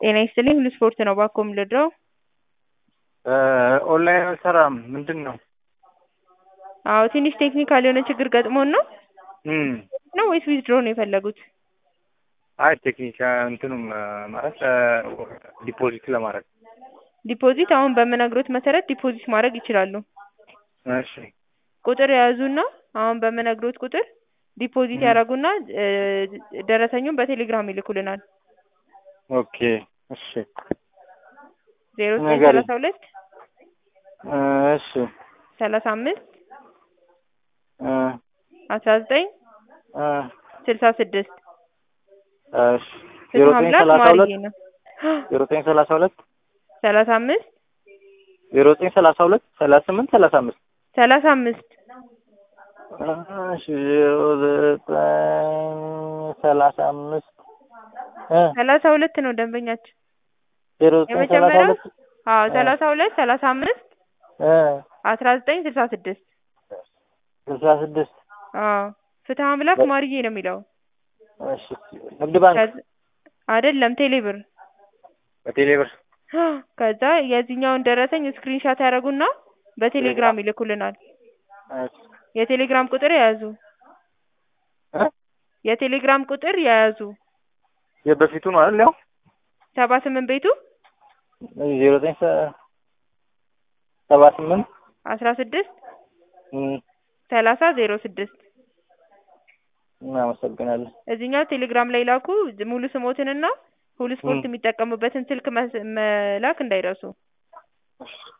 ጤና ይስጥልኝ ሁሉ ስፖርት ነው እባክዎ የምልወደው ኦንላይን አልሰራም ምንድን ነው? አዎ ትንሽ ቴክኒካል የሆነ ችግር ገጥሞን ነው እም ነው ወይስ ዊዝድሮ ነው የፈለጉት? አይ ቴክኒክ እንትኑም ማለት ዲፖዚት ለማድረግ ዲፖዚት አሁን በምነግሮት መሰረት ዲፖዚት ማድረግ ይችላሉ። እሺ ቁጥር የያዙና አሁን በምነግሮት ቁጥር ዲፖዚት ያደርጉና ደረሰኙን በቴሌግራም ይልኩልናል። ኦኬ እሺ ዜሮ ዘጠኝ ንገሪኝ። ሰላሳ ሁለት እሺ ሰላሳ አምስት እ አስራ ዘጠኝ እ ስልሳ ስድስት እሺ ዜሮ ፍትሐ ዘጠኝ አምላክ ሰላሳ ሁለት ማርዬ ነው። ዜሮ ዘጠኝ ሰላሳ ሁለት ሰላሳ አምስት ዜሮ ዘጠኝ ሰላሳ ሁለት ሰላሳ ስምንት ሰላሳ አምስት ሰላሳ አምስት እሺ ዜሮ ዘጠኝ ሰላሳ አምስት እ ሰላሳ ሁለት ነው ደንበኛችን። ዜሮ ዘጠኝ ሰላሳ የመጀመሪያው ሁለት አዎ እ ሰላሳ ሁለት ሰላሳ አምስት እ አስራ ዘጠኝ ስልሳ ስድስት ስልሳ ስድስት አዎ ፍትሐ አምላክ ማርዬ ነው የሚለው እሺ ንግድ ባንክ ከዚ- አይደለም ቴሌብር በቴሌ ብር ከዛ የዚህኛውን ደረሰኝ ስክሪንሻት ያደርጉና በቴሌግራም ይልኩልናል። እሺ የቴሌግራም ቁጥር የያዙ እ የቴሌግራም ቁጥር የያዙ የበፊቱ ነው አይደል ያው ሰባ ስምንት ቤቱ ዜሮ ዘጠኝ ሰ- ሰባ ስምንት አስራ ስድስት እም ሰላሳ ዜሮ ስድስት እናመሰግናለን። እዚህኛው ቴሌግራም ላይ ላኩ። ሙሉ ስሞትንና ሁሉ ስፖርት እም የሚጠቀሙበትን ስልክ መስ- መላክ እንዳይረሱ። እሺ